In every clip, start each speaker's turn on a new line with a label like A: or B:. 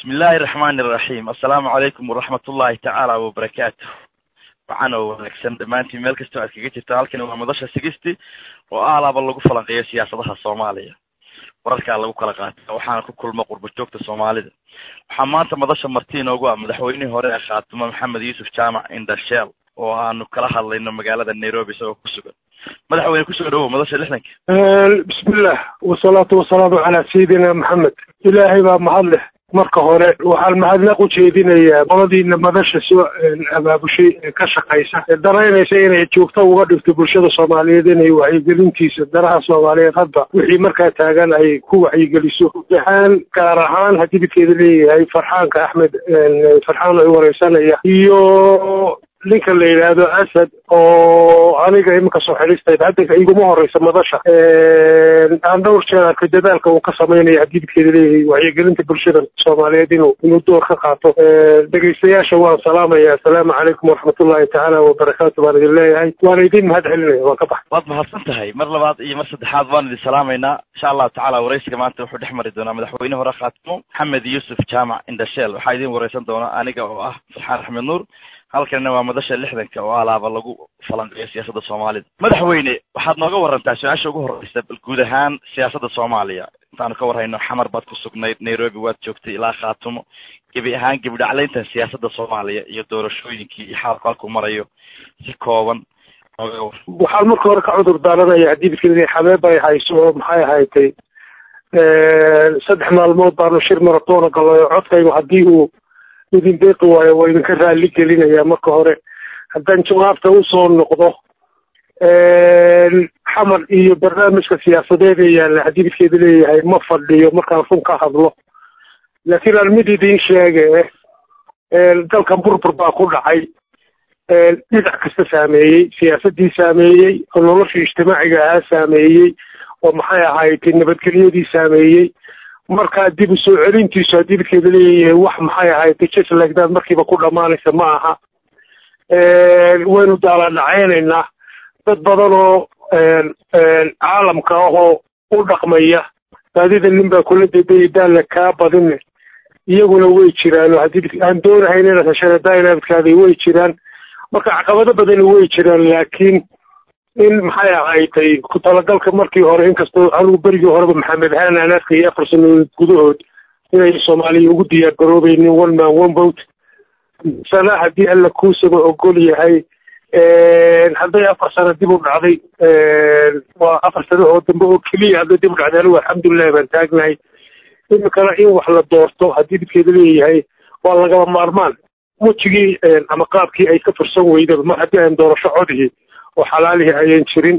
A: bismillahi raxmani iraxiim assalaamu calaykum waraxmat ullahi tacaala wabarakaatu wacan oo wanaagsan dhammaantiin meel kastoo aad kaga jirta halkani waa madasha sigisti oo aalaaba lagu falanqeeyo siyaasadaha soomaaliya wararkaa lagu kala qaata waxaana ku kulma qurba joogta soomaalida waxaa maanta madasha marti inoogu ah madaxweynihii hore ee khaatumo maxamed yuusuf jaamac indasheel oo aanu kala hadlayno magaalada nairobi isagoo ku sugan madaxweyne kusoo dhawow madasha lixdanka
B: bismillah wasalaatu wasalaamu calaa sayidina maxamed ilaahay baa mahad leh marka hore waxaan mahadnaq u jeedinayaa qoladiina madasha soo abaabushay ee ka shaqaysa ee daraynaysa inay joogto uga dhigto bulshada soomaaliyeed inay wacyigelintiisa danaha soomaaliyeed hadba wixii markaa taagan ay ku wacyigeliso ahaan gaar ahaan haddii midkeeda leeyahay farxaanka axmed farxaan ay wareysanaya iyo ninka la yidhaahdo asad oo aniga iminka soo xidhiistay hadda iguma horeysa madasha aan dhowr jeer arka dadaalka uu ka sameynaya haddii midkeeda leeyahay wacyigelinta bulshada soomaaliyeed inuu inuu door ka qaato dhegaystayaasha waan salaamaya assalaamu calaykum waraxmatullahi tacaala wabarakaatu baan idin leeyahay waan idin mahad celinaya waan ka baxay
A: waad mahadsan tahay mar labaad iyo mar saddexaad waan idin salaamaynaa insha allahu tacala waraysiga maanta wuxuu dhex mari doonaa madaxweyne hore khaatimo maxamed yuusuf jaamac indasheel waxaa idin wareysan doona aniga oo ah farxaan axmed nuur halkanina waa madasha lixdanka oo alaaba lagu falanqeeyo siyaasadda soomaalida madaxweyne waxaad nooga warantaa su-aasha ugu horeysa bal guud ahaan siyaasadda soomaaliya intaanu ka warhayno xamar baad ku sugnayd nairobi waad joogtay ilaa khaatumo gebi ahaan gebi dhaclayntan siyaasadda soomaaliya iyo doorashooyinkii iyo xaalku halkuu marayo si kooban nooga war
B: waxaan marka hore ka cudur daaranaya haddii midkeeda xabeeb ay hayso oo maxay ahaydtay saddex maalmood baanu shir maratoona galayo codkaygu haddii uu idin deeqi waayo waa idinka raalli gelinaya marka hore haddaan jawaabta usoo noqdo xamar iyo barnaamijka siyaasadeed ee yaalla haddii midkeeda leeyahay ma fadhiyo markaan run ka hadlo laakiin aan mid idin sheege dalkan burbur baa ku dhacay dhinac kasta saameeyey siyaasadii saameeyey oo noloshii ijtimaaciga ahaa saameeyey oo maxay ahayd nabadgelyadii saameeyey markaa dib u soo celintiisu haddii midkeeda leeyahay wax maxay ahayd jeslagdaad markiiba ku dhammaanaysa ma aha waynu daaladhacaynaynaa dad badan oo caalamka ahoo u dhaqmaya baadida nin baa kula dedayay daalla kaa badine iyaguna way jiraan oo haddii aan doonahayn inaad heshana dainabadkaaday way jiraan marka caqabado badani way jiraan laakiin in maxay ahaydtay ku talagalka markii hore inkastoo anigu berigii horeba maxamed ahaan aan arkayay afar sanadood gudahood inay soomaaliya ugu diyaar garoobeynin one man one vote sana haddii alla kuusaba ogol yahay hadday afar sano dib u dhacday waa afar sano oo dambe oo keliya hadday dib u dhacday anigu alxamdulilahi baan taagnahay imikana in wax la doorto haddii midkeeda leeyahay waa lagaba maarmaan wejigii ama qaabkii ay ka fursan weydaba mar haddii aan doorasho codihii oo xalaalihii ayan jirin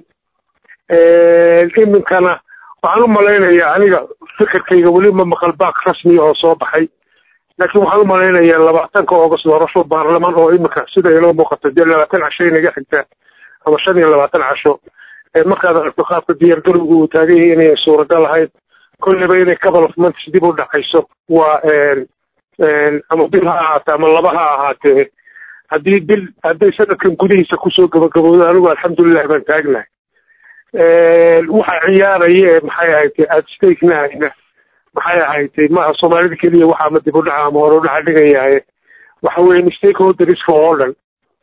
B: iminkana waxaan u malaynayaa aniga fikirkayga weli ma maqal baak rasmiya oo soo baxay laakiin waxaan u malaynayaa labaatanka august doorasho baarlamaan oo iminka sida inoo muuqata dee labaatan casho inaga xigtaa ama shan iyo labaatan casho markaad aragto qaabka diyaargarowga uu taagan yahay inayan suuragal ahayn kolleyba inay couple of months dib u dhacayso waa ama bil ha ahaatee ama laba ha ahaatee haddii bil hadday sanadkan gudihiisa kusoo gabagabowdo anigu alxamdulilah baan taagnahay waxa ciyaaraya ee maxay ahaytay aada staknahayna maxay ahaytay maaha soomaalida keliya waxa ama dib u dhaca ama hore u dhaca dhigayaaye waxa weeye stakeholderska oo dhan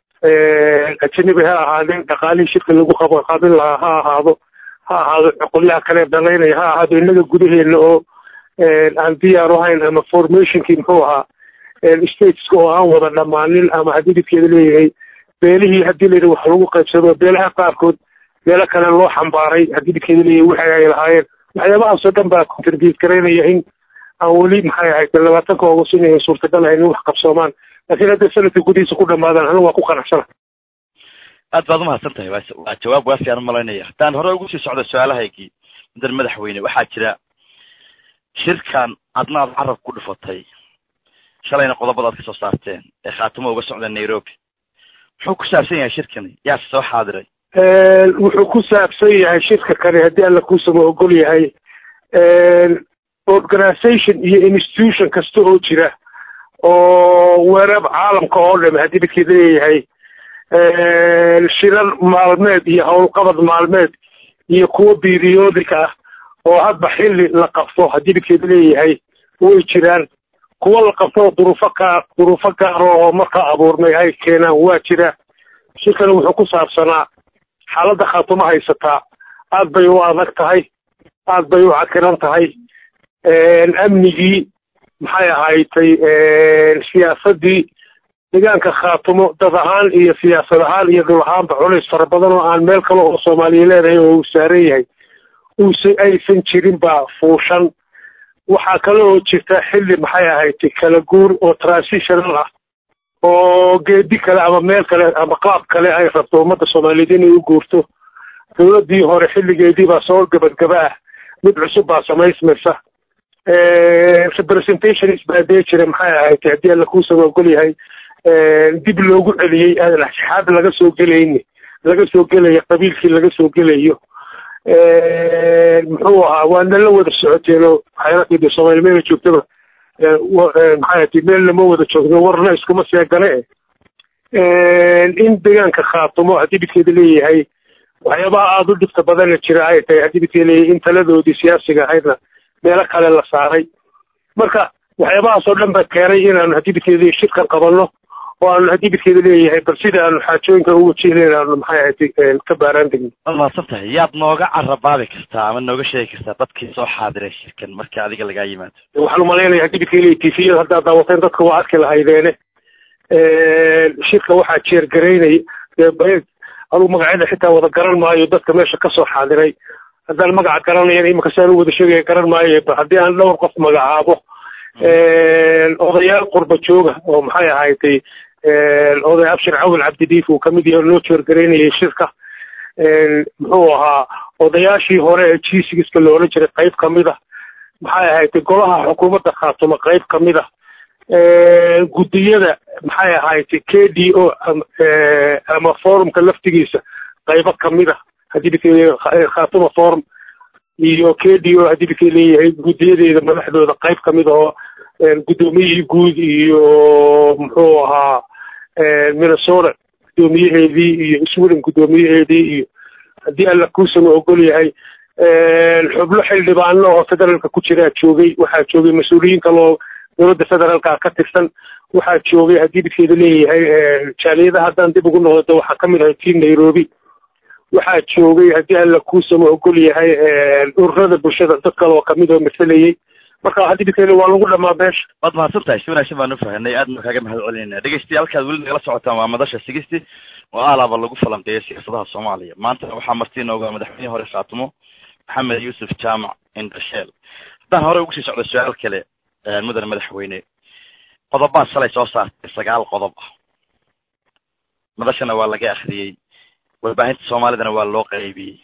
B: ajanabi ha ahaadeen dhaqaalihii shirka lagu qabo qabin lahaa ha ahaado ha ahaado cuqulyaha kale dalaynaya ha ahaado innaga gudaheena oo aan diyaar ahayn ama formationkii muxuu ahaa stateska oo aan wada dhammaanin ama haddii midkeeda leeyahay beelihii haddii layidhi wax lagu qaybsado beelaha qaarkood beelo kale loo xambaaray haddii midkeeda leeyahay waxay ay lahaayeen waxyaabahaasoo dhan baa contribute garaynaya in aan weli maxay ahayd labaatanka august inayan suurtagal ahayn in wax qabsoomaan laakiin hadday sanadka gudihiisa ku dhamaadaan anigu waa ku qanacsana
A: aad baad umahadsan tahay waa jawaab waafi aan umalaynaya haddaan hore ugu sii socdo su-aalahaygii mudan madaxweyne waxaa jira shirkan adna aad carab ku dhufatay shalayna qodobada ad ka soo saarteen ee khaatimo uga socda nairobi muxuu ku saabsan yahay shirkani yaase soo xaadiray
B: wuxuu ku saabsan yahay shirka kani haddii alla kuusama ogol yahay organisation iyo institution kasta oo jira oo weerab caalamka oo dham haddii midkeeda leeyahay shirar maalmeed iyo howlqabad maalmeed iyo kuwo periodic ah oo hadba xilli la qabto haddii midkeeda leeyahay way jiraan kuwa la qabto duruufo kaa duruufo gaaro oo markaa abuurmay ay keenaan waa jira shirkani wuxuu ku saabsanaa xaaladda khaatumo haysataa aad bay u adag tahay aad bay u cakiran tahay amnigii maxay ahaaytay siyaasaddii deegaanka khaatumo dad ahaan iyo siyaasad ahaan iyo dhul ahaanba culays fara badan oo aan meel kale oo soomaaliya leedahay oo uu saaran yahay uuse aysan jirin baa fuushan waxaa kale oo jirta xilli maxay ahayd kala guur oo transitional ah oo geedi kale ama meel kale ama qaab kale ay rabto ummadda soomaaliyeed inay u guurto dowladdii hore xilligeedii baa soo gabagaba ah mid cusub baa samaysmaysa representations baa dee jira maxay ahayd haddii alla kuusaba ogol yahay dib loogu celiyey aadan axsaxaab laga soo gelayni laga soo gelayo qabiilkii laga soo gelayo muxuu ahaa waana la wada socoteen oo xayrakeedi soomaali meela joogtaba maxay ati meel lama wada joogno warna iskuma seegale in deegaanka khaatumo haddii bidkeeda leeyahay waxyaabaha aada u dhibta badana jira ay tahay haddii bidkeeda leeyahay in taladoodii siyaasiga ahaydna meelo kale la saaray marka waxyaabahaas oo dhan ba keenay inaanu haddii bidkeeda leeyahay shirkan qabanno oo aanu haddii bidkeeda leeyahay bal sida aanu xaajooyinka u wajihnayn aanu maxay ahayd ka baaraan degno
A: waad mahadsan tahay yaad nooga carabaabi kartaa ama nooga sheegi kartaa dadkii soo xaadiray shirkan markii adiga lagaa yimaado
B: waxaan umalaynaya haddii bidkeeda leeyahay tifiyada haddaad daawateen dadka waa arki lahaydeene shirka waxaa jeergaraynay anugu magacyada xitaa wada garan maayo dadka meesha kasoo xaadiray haddaan magaca garanayan iminka saan u wada sheegaya garan maayo haddii aan dhowr qof magacaabo odayaal qurba jooga oo maxay ahaydtay oday abshir cawil cabdidiif uu kamid yahay loo jeergaraynayay shirka muxuu ahaa odayaashii hore ee jisigiska la odhan jiray qayb kamid a maxay ahaydtay golaha xukuumadda khaatumo qayb kamid a guddiyada maxay ahaaytay k d o ama forumka laftigiisa qaybo kamid a haddii bika khaatuma forum iyo k d o haddii bika leeyahay guddiyadeeda madaxdooda qayb kamid oo guddoomiyihii guud iyo muxuu ahaa minnesota guddoomiyaheedii iyo sweden guddoomiyaheedii iyo haddii alla kuusama ogol yahay xubno xildhibaano oo federaalka ku jiraa joogay waxaa joogay mas-uuliyiin kaloo dowladda federaalka ka tirsan waxaa joogay haddii bidkeeda leeyahay jaaliyadaha haddaan dib ugu noqdo waxaa kamid ahay tii nairobi waxaa joogay haddii alla kuusama ogol yahay ururada bulshada dad kale oo kamid oo masalayay marka haddii bidkeeda waa lagu dhamaa meesha
A: waad mahadsan tahay si wanaagsan baan ufahanay aadna kaaga mahad celinayna dhegeystayaaalkaad weli nagala socotaan waa madasha sigisti oo alaaba lagu falanqeeya siyaasadaha soomaaliya maanta waxaa marti inooga madaxweynihii hore khaatumo maxamed yuusuf jaamac indasheel haddaan hore ugu sii socdo su-aal kale mudane madaxweyne qodobaa shalay soo saartay sagaal qodob ah madashana waa laga akhriyey warbaahinta soomaalidana waa loo qaybiyey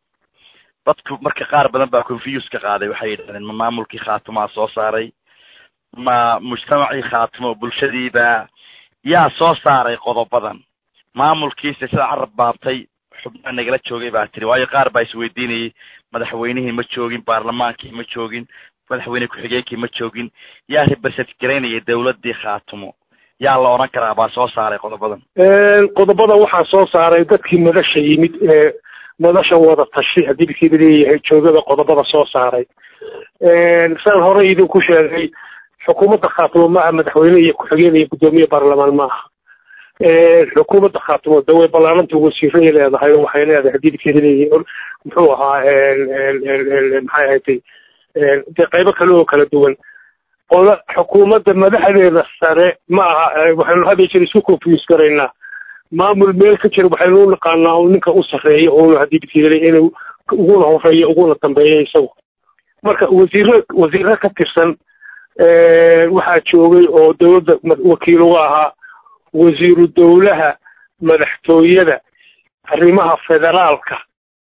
A: dadku marka qaar badan baa confuse ka qaaday waxay yidhahdeen ma maamulkii khaatumaa soo saaray ma mujtamacii khaatumo bulshadiiba yaa soo saaray qodobadan maamulkiisa sida carab baabtay xubnaha nagala joogay baa tiri waayo qaar baa isweydiinayay madaxweynihii ma joogin baarlamaankii ma joogin madaxweyne ku-xigeenkii ma joogin yaa represent garaynaya dawladii khaatumo yaa la odhan karaa baa soo saaray qodobadan
B: qodobada waxaa soo saaray dadkii madasha yimid ee madasha wada tashi haddii bidkeeda leeyahay joogada qodobada soo saaray saan horey idinku sheegay xukuumadda khaatumo ma aha madaxweyne iyo ku-xigeen iyo guddoomiye baarlamaan ma aha xukuumadda khaatumo de way ballaaranta wasiiray leedahay oo waxay leedahay haddii bidkeeda leeyahay muxuu ahaa maxay ahatay dee qaybo kale oo kala duwan qola xukuumadda madaxdeeda sare ma aha waxaynu hadda jir isku confuse garaynaa maamul meel ka jira waxaynu u naqaanaa u ninka u sarreeya uuna haddii bidkeeda inuu uguna horeeyo uguna dambeeya isagu marka wasiiro wasiiro ka tirsan waxaa joogay oo dowladda wakiil uga ahaa wasiiru dowlaha madaxtooyada arrimaha federaalka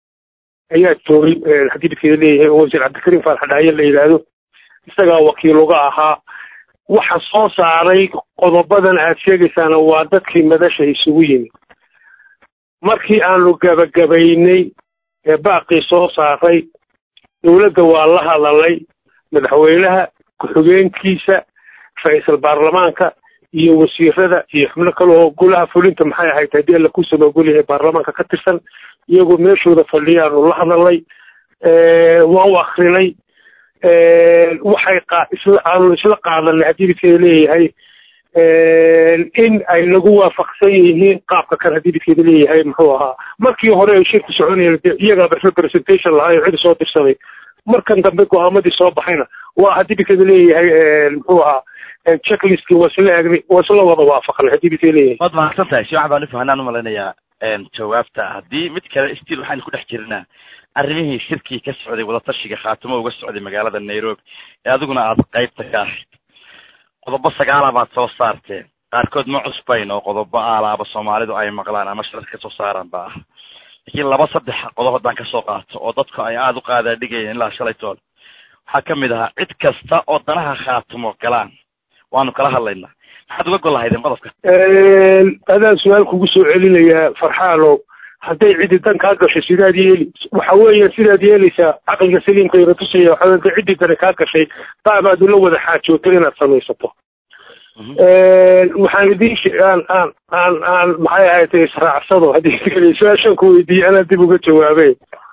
B: ayaa joogay haddii bidkeeda leeyahay oo wasiir cabdikariim faarxadhaaye la yidhaahdo isagaa wakiil uga ahaa waxa soo saaray qodobadan aad sheegaysaana waa dadkii madasha isugu yimid markii aanu gabagabaynay ee baaqii soo saaray dowladda waa la hadalay madaxweynaha ku-xigeenkiisa ra-iisal baarlamaanka iyo wasiirada iyo xubno kale oo golaha fulinta maxay ahayd haddii alla ku samagol yahay baarlamaanka ka tirsan iyagoo meeshooda fadhiyaanu la hadalay waan u akrinay waxay qa isla aanu isla qaadanay haddii midkeeda leeyahay in ay nagu waafaqsan yihiin qaabka kan haddii midkeeda leeyahay muxuu ahaa markii hore ay shirku soconayeen de iyagaaba representation lahaa oo cidi soo dirsaday markan dambe go-aamadii soo baxayna waa haddii midkeeda leeyahay muxuu ahaa checklistki waa isla egnay waa isla wada waafaqnay haddii midkeeda leeyahay
A: waad mahadsan tahay si waxan baan ufahanaan umalaynayaa jawaabta haddii mid kale still waxaynu ku dhex jirnaa arrimihii shirkii ka socday wadatashiga khaatimo uga socday magaalada nairobi ee adiguna aada qaybta ka ahayd qodobo sagaala baad soo saarteen qaarkood ma cusbayn oo qodobo aalaaba soomaalidu ay maqlaan ama shirarka kasoo saaraan ba ah laakiin laba saddex qodob haddaan kasoo qaato oo dadku ay aada u qaadaa dhigayeen ilaa shalay tool waxaa kamid ahaa cid kasta oo danaha khaatimo galaan waanu kala hadlaynaa maxaad uga gol lahaydeen qodobka
B: adaan su-aal kugu soo celinayaa farxaano hadday cidi dan kaa gashay sidaad yeeli waxa weeya sidaad yeelaysaa caqliga saliimka ina tusaya waxa hadday ciddi dani kaa gashay baabaad ula wada xaajooto inaad samaysato waxaan idin aan aan aan aan maxay ahayd israacsado haddii su-aashaan ku weydiiyey anaa dib uga jawaabe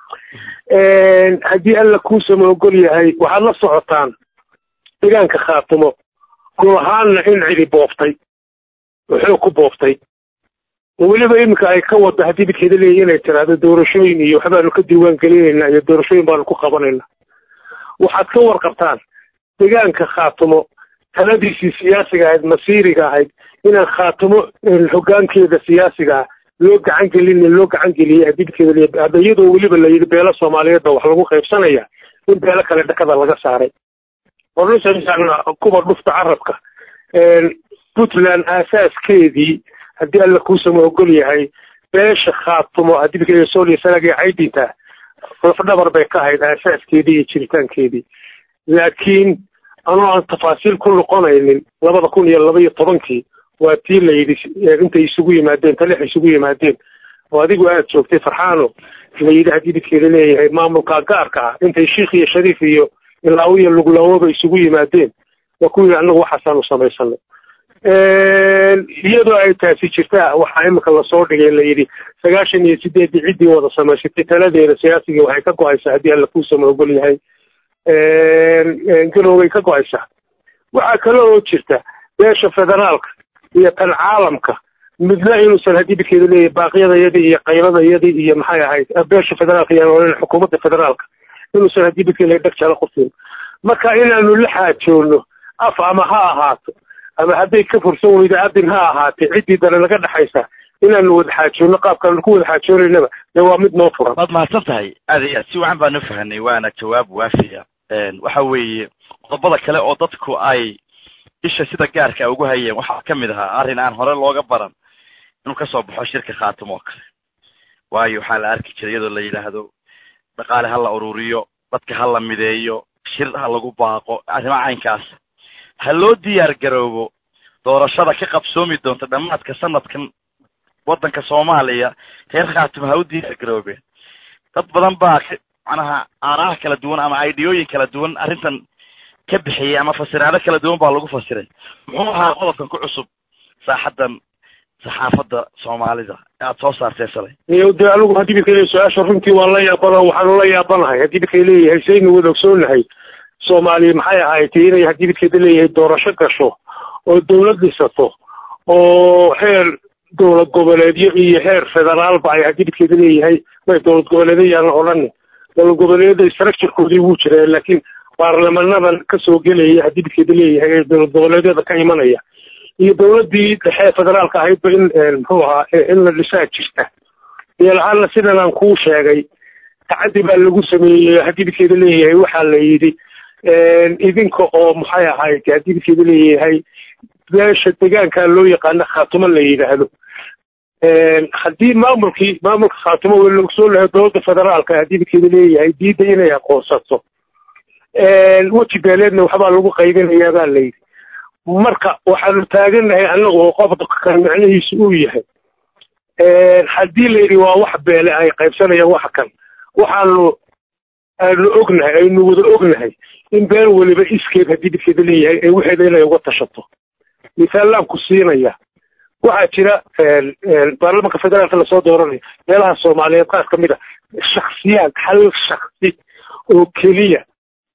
B: haddii alla kuusama ogol yahay waxaad la socotaan deegaanka khaatimo gol ahaanna in cidi booftay wuxuu ku booftay weliba iminka ay ka wado haddii midkeeda leeya inay tiraahdo doorashooyin iyo waxbaanu ka diiwaan gelinaynaa iyo doorashooyin baanu ku qabanaynaa waxaad ka warqabtaan deegaanka khaatimo taladiisii siyaasiga ahayd masiiriga ahayd inaan khaatimo hogaankeeda siyaasigaa loo gacan gelin loo gacan geliyey haddii midkeeda leeya hadda iyadoo weliba la yidhi beelo soomaaliyeed ba wax lagu qaybsanaya in beelo kale dhakada laga saaray ornusan kuba dhufta carabka puntland aasaaskeedii haddii alla kuusama ogol yahay beesha khaatumo haddii midkeeda sooliya sanagii caydinta lafdhabar bay ka ahayd aasaaskeedii iyo jiritaankeedii laakiin anoo aan tafaasiil ku noqonaynin labada kun iyo laba iyo tobankii waa tii la yidhi intay isugu yimaadeen talix isugu yimaadeen oo adigu aad joogtay farxaano la yidhi haddii midkeeda leeyahay maamulka gaarka ah intay sheikh iyo shariif iyo ilaawo iyo luglawoba isugu yimaadeen waa ku yidhi annagu waxaasaanu samaysanay iyadoo ay taasi jirtaa waxaa imika lasoo dhigay la yidhi sagaashan iyo sideeddii ciddii wada samaysatay taladeeda siyaasigii waxay ka go-aysaa haddii alla kuusama ogol yahay galowgay ka go-aysaa waxaa kale oo jirta beesha federaalka iyo tan caalamka midna inuusan haddii midkeeda leeyahay baaqyadayadii iyo qaybadayadii iyo maxay ahayd beesha federaalka iyo xukuumadda federaalka inuusan haddii midkeeda leeyahay dhag jala qusin marka inaanu la xaajoono af ama ha ahaato ama hadday ka fursan weydo adin ha ahaatee ciddii dana naga dhexaysa inaanu wada xaajoonno qaabkaanu ku wada xaajoonaynaba dee waa mid noo furan
A: waad mahadsan tahay aad iyo aad si wacan baan ufahanay waana jawaab waafiya waxa weeye qodobada kale oo dadku ay isha sida gaarka ugu hayeen waxaa kamid ahaa arrin aan hore looga baran inuu kasoo baxo shirka khaatimo oo kale waayo waxaa la arki jiray iyadoo la yidhaahdo dhaqaale ha la ururiyo dadka ha la mideeyo shir ha lagu baaqo arrimaha caynkaas ha loo diyaar garoobo doorashada ka qabsoomi doonta dhammaadka sanadkan waddanka soomaaliya reer khaatimo ha u diyaar garoobeen dad badan baa macnaha aaraha kala duwan ama ideyooyin kala duwan arrintan ka bixiyey ama fasiraado kala duwan baa lagu fasiray muxuu ahaa qodobkan ku cusub saaxaddan saxaafadda soomaalida aad soo saartee shalay
B: iyo dee anigu haddii midka leeyahay su-aasha runtii waan la yaabana waxaanu la yaabanahay haddii midkay leeyahay saynu wada ogsoonahay soomaaliya maxay ahayd inay haddii midkeeda leeyahay doorasho gasho oo dawlad dhisato oo heer dowlad goboleedyo iyo heer federaalba ay haddii midkeeda leeyahay may dowlad goboleedyo yaana odhanin dowlad goboleedyada structurekoodii wuu jiraa laakiin baarlamanadan kasoo gelaya haddii midkeeda leeyahay ee dowlad goboleedyada ka imanaya iyo dawladdii dhexe federaalka ahaydba in muxuu ahaa in la dhisaa jirta yeelahaana sidan aan kuu sheegay tacaddi baa lagu sameeyey haddii midkeeda leeyahay waxaa la yidhi idinka oo maxay ahayd haddii midkeeda leeyahay beesha deegaanka loo yaqaano khaatumo la yidhaahdo haddii maamulkii maamulka khaatumo w lagu soo lahay dowladda federaalka haddii midkeeda leeyahay diidda inay aqoonsato weji beeleedna waxbaa lagu qaybinayaa baa la yidhi marka waxaanu taaganahay annagu oo qofka kan macnihiisu uu yahay haddii la yidhi waa wax beele ay qaybsanayaan waxa kan waxaanu aanu ognahay aynu wada ognahay in beel weliba iskeed haddii midkeeda leeyahay ee waxeeda inay uga tashato misaalaan ku siinaya waxaa jira baarlamanka federaalka lasoo dooranayo meelaha soomaaliyeed qaar ka mid a shaksiyaad hal shaksi oo keliya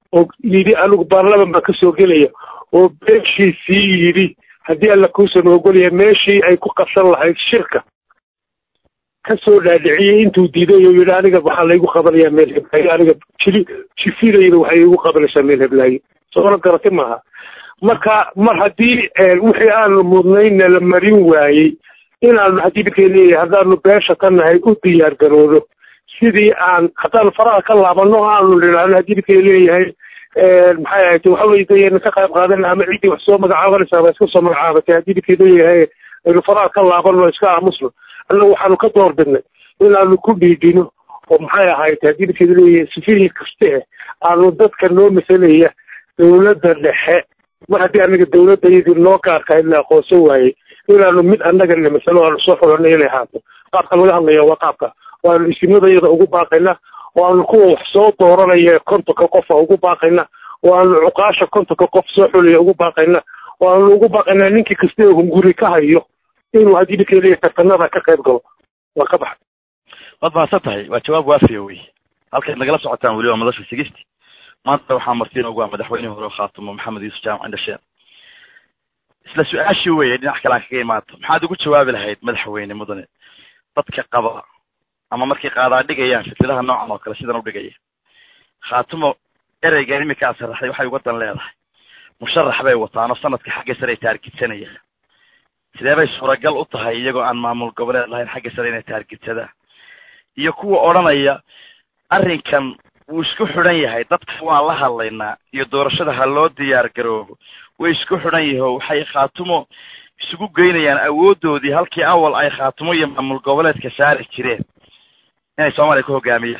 B: oo yidhi anigu baarlaman baan kasoo gelaya oo beeshiisii yidhi haddii alla kuusan ogolaya meeshii ay ku qabsan lahayd shirka kasoo dhaadhiciyey intuu diiday oo yidhi aniga waxaa laygu qabanayaa meel heblaayo aniga jili jifilayna waxay igu qabanaysaa meel heblaayo soona garati maaha marka mar haddii wixii aanu mudnayna la marin waayey inaanu haddii midkay leeyahay haddaanu beesha ka nahay u diyaar garoodo sidii aan haddaanu faraha ka laabano aanu nidhaahno haddii midkay leeyahay maxay ahayd waxawey dayna ka qayb qaadana ama ciddii wax soo magacaabanaysaa ba iska soo magacaabatay haddii midkay leeyahay aynu faraha ka laabano iska aamusno annagu waxaanu ka door bidnay inaanu ku dhiidhino oo maxay ahayd haddii midkeeda leeyahay sifihii kaste aanu dadka noo masalaya dawladda dhexe mar haddii anaga dawladda iyadii noo gaarka in la aqoonsan waayey inaanu mid annagana masalo aanu soo xulanay inay haato qaabka laga hadlaya waa qaabka waanu isimadayada ugu baaqayna waanu kuwa wax soo dooranaya kontonka qofa ugu baaqayna waanu cuqaasha kontonka qof soo xulaya ugu baaqayna waanu ugu baaqaynaa ninkii kasta ee hunguri ka hayo inuu haddii midkay leeyahay tartanada ka qayb galo waa ka baxay
A: waad mahadsan tahay waa jawaab waafiya wey halkayd nagala socotaan weli waa madasha sigisti maanta waxaa martiin ugu ah madaxweynihii hore khaatumo maxamed yuusuf jaamac indhasheen isla su-aashii weye dhinac kale aan kaga imaato maxaad ugu jawaabi lahayd madaxweyne mudane dadka qaba ama markay qaadaa dhigayaan fikradaha noocan oo kale sidan u dhigaya khaatumo ereygan iminkaa saraxday waxay uga dan leedahay musharax bay wataan oo sanadka xagga sare ay taargidsanayaan sidee bay suuragal u tahay iyagoo aan maamul goboleed lahayn xagga sare inay taargidsadaan iyo kuwa odhanaya arrinkan wuu isku xidhan yahay dadka waan la hadlaynaa iyo doorashada ha loo diyaar garoobo way isku xidhan yaho waxay khaatumo isugu geynayaan awoodoodii halkii awal ay khaatumo iyo maamul goboleedka saari jireen inay soomaaliya ku hogaamiyaan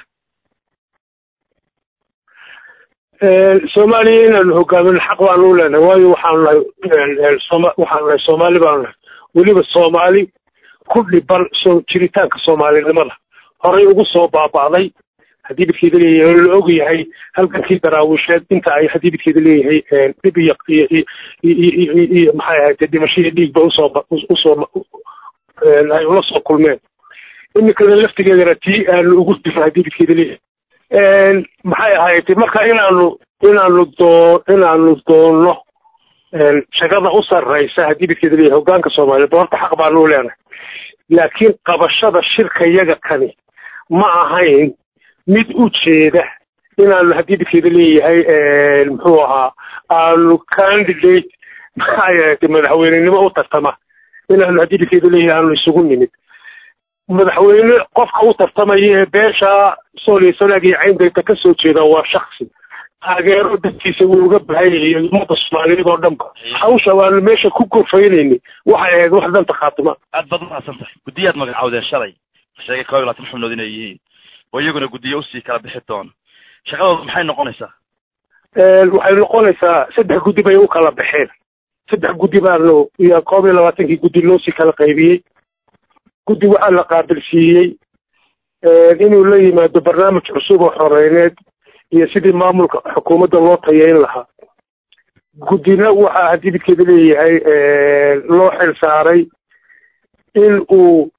B: soomaaliya inaanu hogaamin xaq baanu u leenahay waayo waxaanu nahay soma waxaanu nahay soomaali baanu nahay weliba soomaali ku dhiban soo jiritaanka soomaalinimada horay ugu soo baaba'day haddii midkeeda leeyahay oo la og yahay halgankii daraawisheed inta ay haddii midkeeda leeyahay dhib iyo iyo iyo maxay ahayd dhimasho iyo dhiigba usoo usoo ay ula soo kulmeen iminkana laftigeedana tii aanu ugu difo haddii midkeeda leeyahay maxay ahayd marka inaanu inaanu doo inaanu doonno shaqada u sarraysa haddii midkeeda leeyahay hogaanka soomaaliya doorta xaq baanu u leenahay laakiin qabashada shirka yaga kani ma ahayn mid u jeeda inaanu haddii midkeeda leeyahay muxuu ahaa aanu candidate maxay ahayd madaxweynenimo u tartama inaanu haddii midkeeda leeyahay aanu isugu nimid madaxweyne qofka u tartamaya ee beesha sooliya sanaag iyo cayndayta ka soo jeeda waa shaksi taageero dadkiisa wuu uga baahanyay ummadda soomaaliyeed oo dhanba hawsha waanu meesha ku gorfaynayni waxay ahayd wax danta khaatima
A: aad baad umahadsan tahay guddiyaad magacawdeen shalay sheegay koob iyo labaatan xubnood inay yihiin oo iyaguna guddiyo usii kala bixi doona shaqadooda maxay noqonaysaa
B: waxay noqonaysaa saddex guddi bay u kala baxeen saddex guddi baanu iyo koob iyo labaatankii guddi loosii kala qaybiyey guddi waxaa la qaabilsiiyey inuu la yimaado barnaamij cusub oo xoreyneed iyo sidii maamulka xukuumadda loo tayeyn lahaa guddina waxaa haddii midkeeda leeyahay loo xil saaray in uu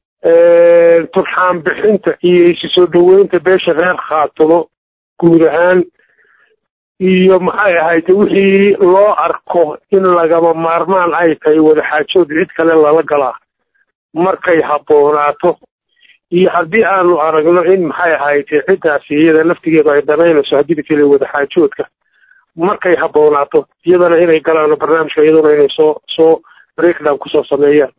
B: turxaan bixinta iyo isi soo dhaweynta beesha reer khaatumo guud ahaan iyo maxay ahayd wixii loo arko in lagama maarmaan ay tahay wadaxaajood cid kale lala galaa markay habboonaato iyo haddii aanu aragno in maxay ahayd ciddaasi iyada laftigeedu ay danaynayso haddii midkale wadaxaajoodka markay habboonaato iyadana inay galaano barnaamijka iyaduna inay soo soo breakdown kusoo sameeyaan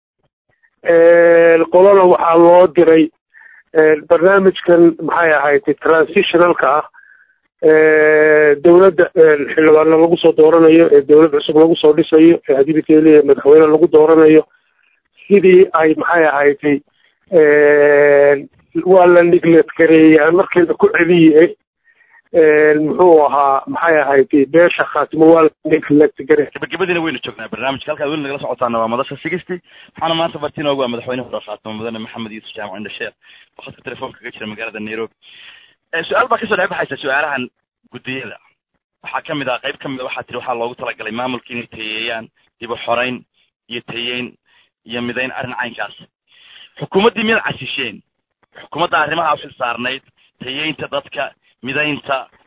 B: qolana waxaa loo diray barnaamijkan maxay ahayd transitionalka ah dawladda xildhibaano lagu soo dooranayo ee dawlad cusub lagu soo dhisayo ee haddii midkale leeyahay madaxweyne lagu dooranayo sidii ay maxay ahaydtay waa la niglet gareeyay markeeda ku celiye muxuu ahaa maxay ahaydtay beesha khaatimo waa la niglet garey
A: gabagabadiina waynu joognaa barnaamijka halkaad weli nagala socotaana waa madasha sigisti waxaana maanta martiin ogu ah madaxweyne hore khaatimo mudane maxamed yuusuf jaamac indhasheer oo khadka telefoonka kaga jira magaalada nairobi su-aal baa kasoo dhex baxaysa su-aalahan guddiyada waxaa kamid ah qayb kamid a waxaa tiri waxaa loogu talagalay maamulka inay tayeeyaan dib u xoreyn iyo tayeyn iyo midayn arrin caynkaas xukuumaddii miyaad casisheen xukuumadda arrimaha u xil saarnayd tayeynta dadka midaynta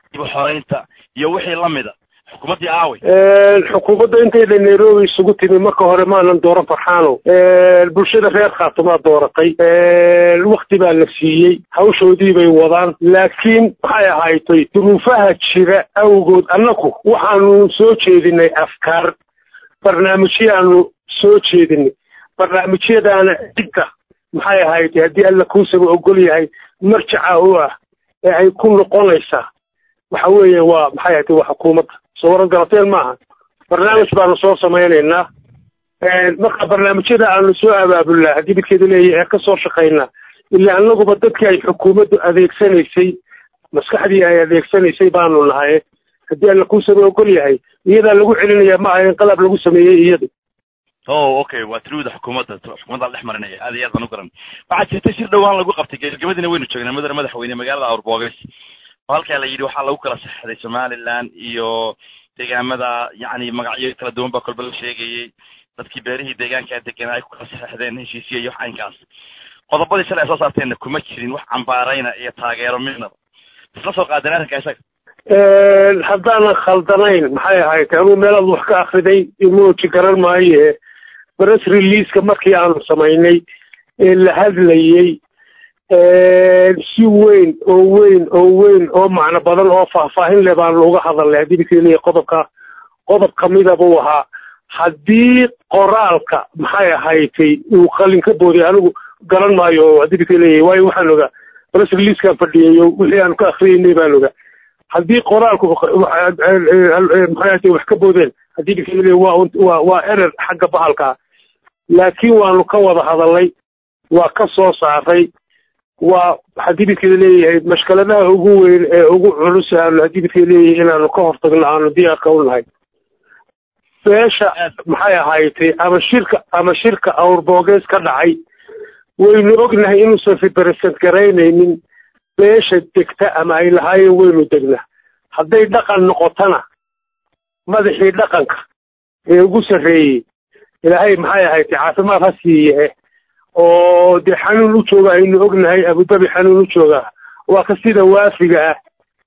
A: dib xoreynta iyo wixii lamida xukuumaddii aawey
B: xukuumadda intayna nairobi isugu timi marka hore maanan dooran farxaano bulshada reer khaatumaa dooratay wakti baa la siiyey hawshoodii bay wadaan laakiin maxay ahaaytay duruufaha jira awgood annaku waxaanu soo jeedinay afkaar barnaamijyaanu soo jeedinay barnaamijyadaana cidda maxay ahaaytay haddii alla kuusaba ogol yahay marjaca u ah ee ay ku noqonaysaa waxa weeye waa maxay ahayd waa xukuumadda soo waran garateen maaha barnaamij baanu soo samaynaynaa marka barnaamijyada aanu soo abaabulnaa haddii midkeeda leeyahay ee ka soo shaqaynaa ilaa annaguba dadkii ay xukuumaddu adeegsanaysay maskaxdii ay adeegsanaysay baanu nahay haddii alla kuusaba ogol yahay iyadaa lagu celinayaa ma aha in qalab lagu sameeyey iyadu
A: o okay waa tuluwda xukuumadda xukuumadda dhex marinaya aad iyo aad baan u garan waxaa jirta shir dhowaan lagu qabtay gebagabadiina waynu joognaa mudane madaxweyne magaalada awrboogays oo halkaa la yidhi waxaa lagu kala saxday somaliland iyo deegaamada yacni magacyo kala duwan baa kolba la sheegayey dadkii beerihii deegaankaa deganaa ay ku kala saxeixdeen heshiisiya iyo waxaynkaas qodobadii shalay ay soo saarteenna kuma jirin wax cambaarayna iyo taageero midnaba isla soo qaadeen arrinka isaga
B: haddaanan khaldanayn maxay ahayd anuu meelaad wax ka akriday emoji garan maaye press releaseka markii aanu samaynay ee la hadlayey si weyn oo weyn oo weyn oo macno badan oo faahfaahin leh baanu uga hadalnay haddii midka leeyahay qodobka qodob kamida buu ahaa haddii qoraalka maxay ahaydtay uu qalin ka booday anigu garan maayo oo haddii midka leeyahay waayo waxaan ogaa press releasekaan fadhiyayo wixii aanu ka akriyeynay baan ogaa haddii qoraalku maxay ahayd wax ka boodeen haddii midka leeyahay waa waa waa erer xagga bahalkaa laakiin waanu ka wada hadalnay waa ka soo saaray waa haddii midkeeda leeyahay mashkaladaha ugu weyn ee ugu culus aanu haddii midkeeda leeyahay inaanu ka hortagno aanu diyaarka u nahay beesha maxay ahaaytay ama shirka ama shirka awrboogees ka dhacay waynu ognahay inuusan represent garaynaynin beesha degta ama ay lahaayeen waynu degnaa hadday dhaqan noqotona madaxii dhaqanka ee ugu sarreeyey ilaahay maxay ahayd caafimaad ha siiye oo dee xanuun u jooga aynu ognahay abudabi xanuun u jooga waa ka sida waafiga ah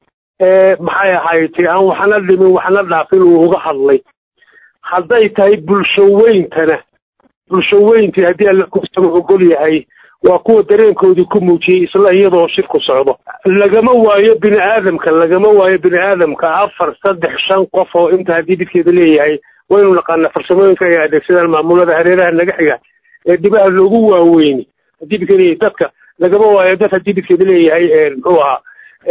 B: ee maxay ahayd aan waxna dhimin waxna dhaafin uu uga hadlay hadday tahay bulsho weyntana bulsho weyntii haddii alla kusaba ogol yahay waa kuwa dareenkoodii ku muujiyey isla iyadoo shirku socdo lagama waayo bini aadamka lagama waayo bini aadamka afar saddex shan qof oo inta haddii midkeeda leeyahay waynu naqaanaa farsamooyinka ay adeegsadaan maamulada hareeraha naga xiga ee dhibaha loogu waaweyni haddii midkeeda leeyahay dadka lagama waayo dad haddii midkeeda leeyahay muxuu ahaa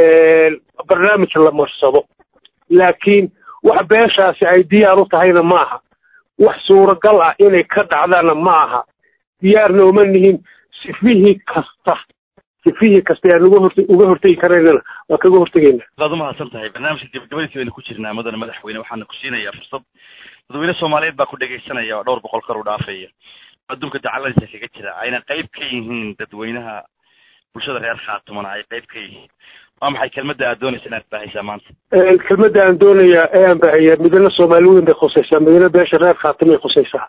B: barnaamij la marsado laakiin wax beeshaasi ay diyaar u tahayna ma aha wax suuragal ah inay ka dhacdaana ma aha diyaarna uma nihin sifihii kasta sifihii kasta aan uga hort uga hortegi karaynana waa kaga hortegayna
A: waad umahadsan tahay barnaamijka gabagabadiisa waynu ku jirnaa mudane madaxweyne waxaana ku siinayaa fursad dadweyne soomaaliyeed baa ku dhegaysanaya oo dhowr boqol kor u dhaafaya adduunka dacaladiisa kaga jira ayna qayb ka yihiin dadweynaha bulshada reer khaatumana ay qayb ka yihiin waa maxay kelmadda aad doonaysa inaad baahaysaa maanta
B: kelmadda aan doonaya ee aan baahayaa midna soomaali weyn bay khusaysaa midna beesha reer khaatumay khusaysaa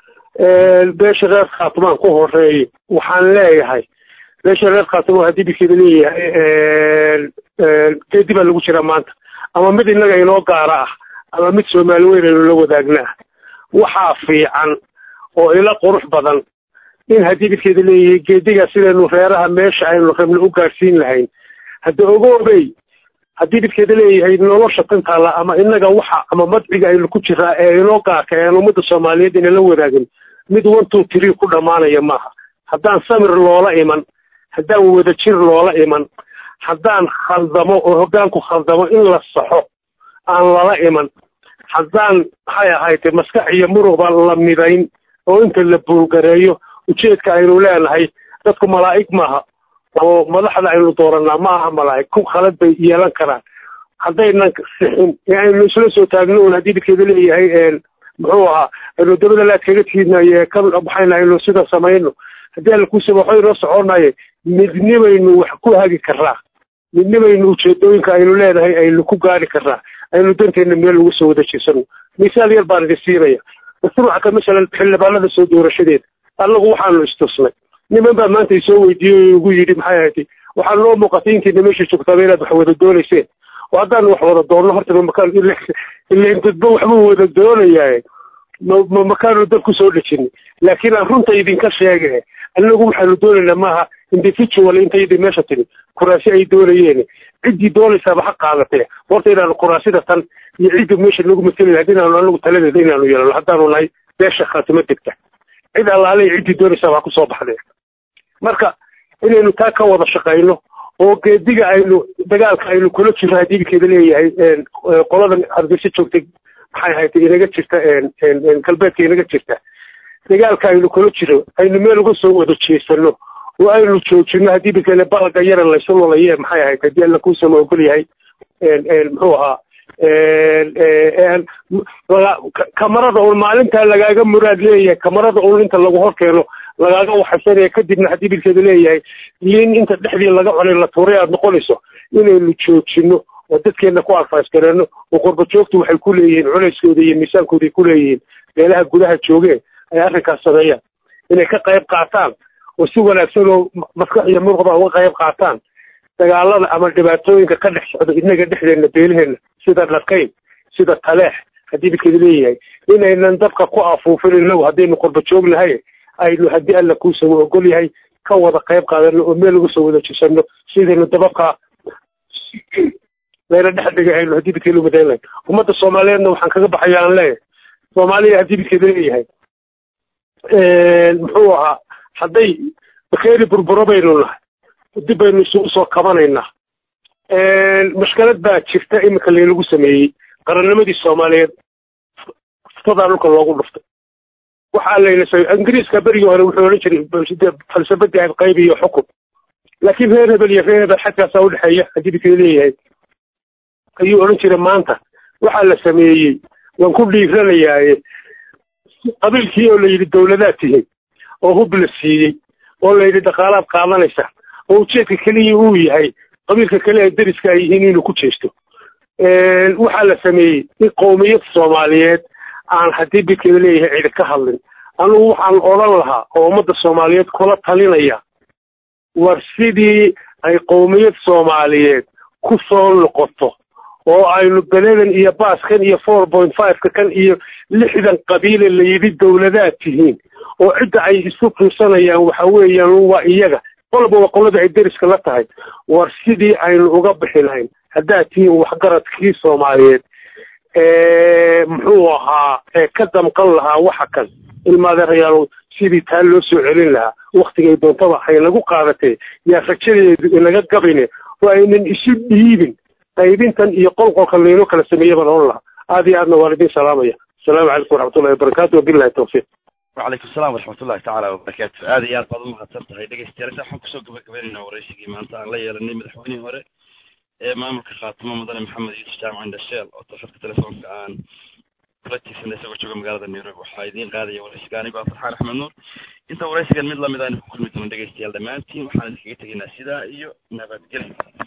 B: beesha reer khaatumaan ku horeeyo waxaan leeyahay beesha reer khaatuma haddii midkeeda leeyahay geedi baa lagu jiraa maanta ama mid innaga inoo gaara ah ama mid soomaali weyn aynu la wadaagnaa waxaa fiican oo ila qurux badan in haddii midkeeda leeyahay geediga sidaynu reeraha meesha aynu rabno u gaadhsiin lahayn hadda ogoobey haddii midkeeda leeyahay nolosha tantaala ama innaga waxa ama madciga aynu ku jiraa ee inoo gaarka ee aan ummadda soomaaliyeed inala wadaagin mid one two three ku dhammaanaya maaha haddaan samir loola iman haddaan wadajir loola iman haddaan khaldamo oo hoggaanku khaldamo in la saxo aan lala iman haddaan maxay ahayte maskax iyo muruqba la midayn oo inta la buulgareeyo ujeedka aynu leenahay dadku malaa'ig maaha oo madaxda aynu dooranaa ma aha malaa'ig ku khalad bay yeelan karaan haddaynan sixin ee aynu isla soo taagno un haddii midkeeda leeyahay muxuu ahaa aynu dabada laad kaga tiidnaye ka waxayna aynu sida samayno haddii alla kuusaba waxba inoo soconaye midnibaynu wax ku hagi karaa midnibaynu ujeedooyinka aynu leenahay aynu ku gaari karaa aynu danteena meel ugu soo wada jeesano misaal yar baan idin siinaya mashruuca ka masalan xildhibaanada soo doorashadeeda annagu waxaanu istusnay niman baa maanta isoo weydiiyey oo igu yidhi maxay ahayd waxaa noo muuqatay intiina meesha joogtaaba inaad wax wada doonayseen oo haddaan wax wada doonno horta makaan ilan dadba waxbuu wada doonayaa ma makaanu dad kusoo dhejini laakiin aan runta idinka sheege anagu waxaanu doonaynaa maaha individual intaydi meesha timi kuraasi ay doonayeen ciddii doonaysaaba ha qaadatee horta inaanu kuraasida tan iyo cidda meesha nagu mateli lahayd inaanu anagu taladeeda inaanu yeelano haddaanu nahay beesha khaatimo degta cid allaale ciddii doonaysaaba ha kusoo baxdee marka inaynu taa ka wada shaqayno oo geediga aynu dagaalka aynu kula jirno haddii idinkeeda leeyahay qoladan hargeysa joogtay maxay ahayd inaga jirta galbeedka inaga jirta dagaalka aynu kula jiro aynu meel uga soo wada jeesano oo aynu joojino haddii bikale balaga yara laysu lolaye maxay ahayd haddii alla kuusama ogol yahay muxuu ahaa kamarada un maalintaa lagaaga muraad leeyahay kamarada un inta lagu hor keeno lagaaga waxaysanaya kadibna haddii bilkeeda leeyahay liin inta dhexdii laga cunay la tuuray aada noqonayso inaynu joojino oo dadkeena ku advice gareeno oo qurba joogtu waxay ku leeyihiin culayskooda iyo miisaankooday ku leeyihiin meelaha gudaha joogeen ay arrinkaas sameeyaan inay ka qayb qaataan oo si wanaagsan oo maskax iyo muruqba uga qayb qaataan dagaalada ama dhibaatooyinka ka dhex socda inaga dhexdeena beelaheenna sida dhakayn sida taleex haddii bilkeeda leeyahay inaynan dabka ku afuufin inagu haddaynu qurba joognahay aynu haddii alla kuusama ogol yahay ka wada qayb qaadano oo meel uga soo wada jisano sidaynu dababka layna dhex dhigay aynu haddii bidkeeda u madayn lahayn ummadda soomaaliyeedna waxaan kaga baxaya aan leeyahay soomaaliya haddii bidkeeda leeyahay muxuu ahaa hadday bakeeri burburo baynu nahay dib baynu isugu soo kabanaynaa mashkalad baa jirta iminka laynagu sameeyey qarannimadii soomaaliyeed futadaa dhulka loogu dhuftay waxaa layna sa ingiriiska berigii hore wuxuu odhan jiray falsafadii ahayd qayb iyo xukun laakiin reer hebel iyo reer hebel xagkaasaa udhexeeya haddii bidkeeda leeyahay ayuu odhan jiray maanta waxaa la sameeyey waan ku dhiiranayaaye qabiilkii oo la yidhi dawladaad tihiin oo hub la siiyey oo la yidhi dhaqaalaad qaadanaysa oo ujeedka keliya uu yahay qabiilka kale ee deriska ay yihiin inuu ku jeesto waxaa la sameeyey in qowmiyad soomaaliyeed aan haddii bidkeeda leeyahay cidi ka hadlin anugu waxaan odhan lahaa oo ummadda soomaaliyeed kula talinaya war sidii ay qowmiyad soomaaliyeed ku soo noqoto oo aynu beledan iyo baaskan iyo four point fiveka kan iyo lixdan qabiile la yidhi dawladaad tihiin oo cidda ay isu fiirsanayaan waxa weeyaan waa iyaga qolba waa qolada ay deriska la tahay war sidii aynu uga bixi lahayn haddaad tihiin waxgaradkii soomaaliyeed muxuu ahaa ka damqan lahaa waxa kan ilmaadeerayaal sidii taa loo soo celin lahaa waktigay doontaba hay nagu qaadatee yaa rajadeedu inaga gabine oo aynan isu dhiibin qaybintan iyo qolqolka laynoo kala sameeye baan ohan lahaa aada iyo aadna waan idin salaamaya asalaamu calaykum waraxmatullahi wabarakatu wabilahi tawfiiq
A: وعليكم السلام ورحمة الله تعالى وبركاته هذه يا بعض المهتم تهي dhegeystayaal waxaan kusoo gabagabeynayna waraysigii maanta aan la yeelanay madaxweynihii hore ee maamulka khaatimo mudane maxamed yuusuf jaamac indhasheel oo tafadka telefoonka aan kula tiirsanay isagoo jooga magaalada nairobi waxaa idiin qaadaya waraysiga anigo ah farxaan axmed nuur inta waraysigan mid lamid aynu ku kulmi doono dhegeystayaal dhammaantiin waxaan idinkaga tegaynaa sidaa iyo nabadgelyo